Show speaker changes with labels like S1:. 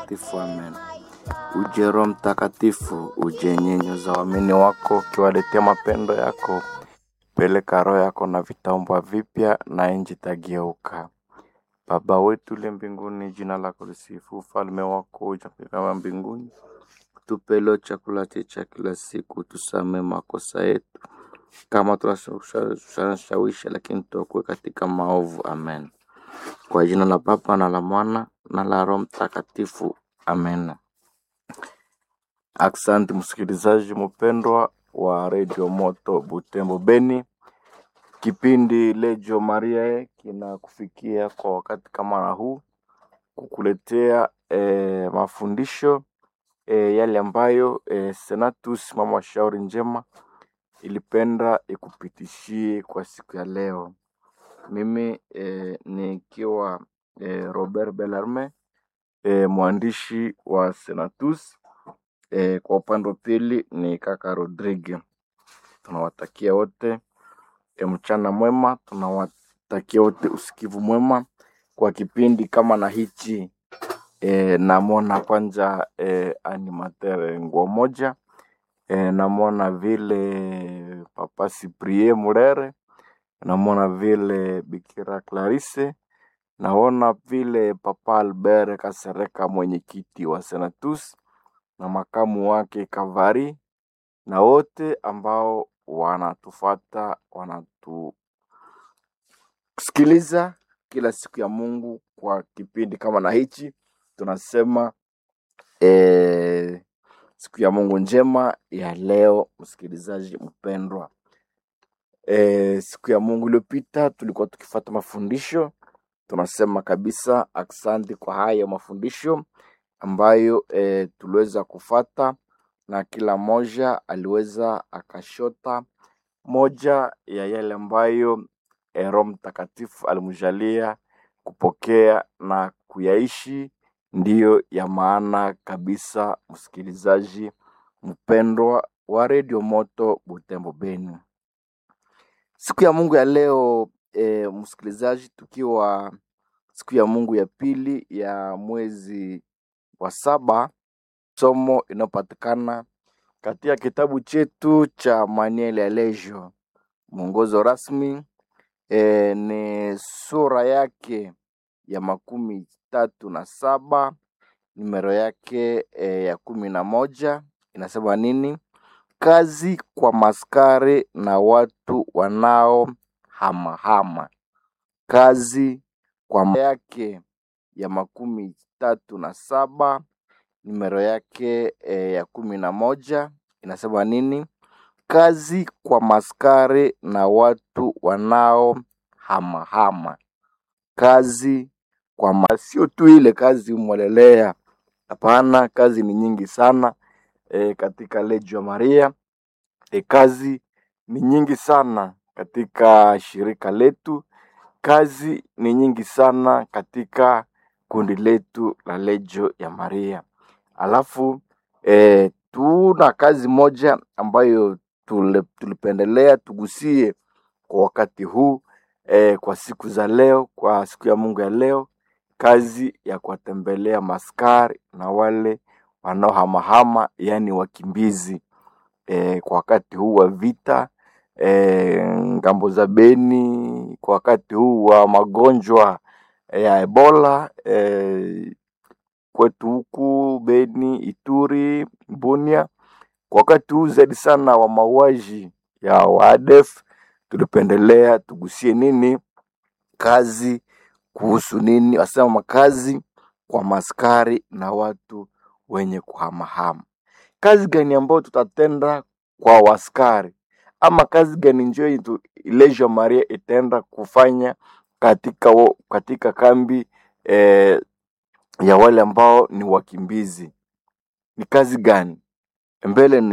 S1: Mtakatifu, amen. Uje Roho Mtakatifu, uje nyenyoza waamini wako, ukiwaletea mapendo yako. Peleka roho yako na vitaumbwa vipya, na nchi itageuka. Baba wetu uliye mbinguni, jina lako lisifu, ufalme wako uje kama mbinguni. Tupe leo chakula chetu cha kila siku, tusamee makosa yetu kama tunashawisha, lakini tuokoe katika maovu. Amen. Kwa jina la Baba na la Mwana na la Roho Mtakatifu. Amen. Asante msikilizaji mpendwa wa Radio Moto Butembo Beni. Kipindi Lejo Maria kinakufikia kwa wakati kama na huu kukuletea eh, mafundisho eh, yale ambayo eh, Senatus mama wa shauri njema ilipenda ikupitishie kwa siku ya leo. Mimi eh, nikiwa eh, Robert Bellarme eh, mwandishi wa Senatus eh, kwa upande wa pili ni kaka Rodrigue. Tunawatakia wote e, mchana mwema. Tunawatakia wote usikivu mwema kwa kipindi kama na hichi e, namwona kwanza e, animateur nguo moja e, namwona vile papa Cyprien Murere, namwona vile Bikira Clarisse, naona vile papa Albert Kasereka mwenyekiti wa Senatus na makamu wake Kavari na wote ambao wanatufata wanatusikiliza kila siku ya Mungu kwa kipindi kama na hichi, tunasema eh, siku ya Mungu njema ya leo, msikilizaji mpendwa. E, siku ya Mungu iliyopita tulikuwa tukifata mafundisho, tunasema kabisa asante kwa haya mafundisho ambayo e, tuliweza kufata na kila moja aliweza akashota moja ya yale ambayo eh, Roho Mtakatifu alimjalia kupokea na kuyaishi, ndiyo ya maana kabisa, msikilizaji mpendwa wa Radio Moto Butembo Beni. Siku ya Mungu ya leo e, msikilizaji, tukiwa siku ya Mungu ya pili ya mwezi wa saba, somo inayopatikana katika kitabu chetu cha Manuel ya Lejo, mwongozo rasmi e, ni sura yake ya makumi tatu na saba numero yake e, ya kumi na moja inasema nini? Kazi kwa maskari na watu wanao hamahama. Kazi kwa ma- yake ya makumi tatu na saba numero yake e, ya kumi na moja inasema nini? Kazi kwa maskari na watu wanao hamahama. Kazi kwa ma... sio tu ile kazi umwelelea, hapana, kazi ni nyingi sana e, katika Legio Maria e, kazi ni nyingi sana katika shirika letu, kazi ni nyingi sana katika kundi letu la Legio ya Maria. Alafu e, tuna kazi moja ambayo tule, tulipendelea tugusie kwa wakati huu e, kwa siku za leo, kwa siku ya Mungu ya leo, kazi ya kuwatembelea maskari na wale wanaohamahama, yaani wakimbizi e, kwa wakati huu wa vita e, ngambo za Beni, kwa wakati huu wa magonjwa ya Ebola e, kwetu huku Beni, Ituri, Bunia, kwa wakati huu zaidi sana wa mauaji ya waadef, tulipendelea tugusie nini kazi kuhusu nini, wasema makazi kwa maskari na watu wenye kuhamahama. Kazi gani ambayo tutatenda kwa waskari, ama kazi gani njo itu- Legio Maria itaenda kufanya katika, wo- katika kambi eh, ya wale ambao ni wakimbizi? Ni kazi gani? Mbele ni